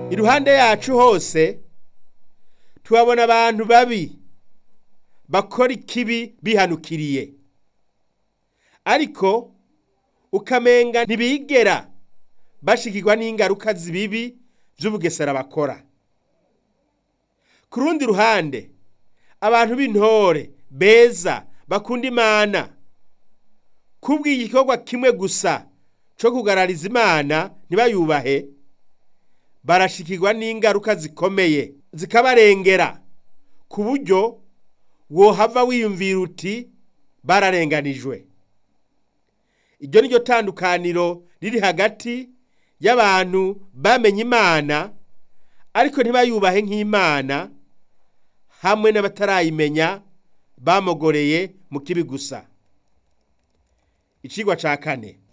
iruhande yacu hose tuhabona abantu babi bakora ikibi bihanukiriye ariko ukamenga ntibigera bashikirwa n'ingaruka zibibi by'ubugesera bakora ku rundi ruhande abantu b'intore beza bakunda imana kubw'igikorwa kimwe gusa cyo kugarariza imana ntibayubahe barashikirwa n'ingaruka zikomeye zikabarengera ku buryo wohava wiyumvira uti bararenganijwe iryo ni ryo tandukaniro riri hagati y'abantu bamenye imana ariko ntibayubahe nk'imana hamwe n'abatarayimenya bamogoreye mu kibi gusa icigwa ca kane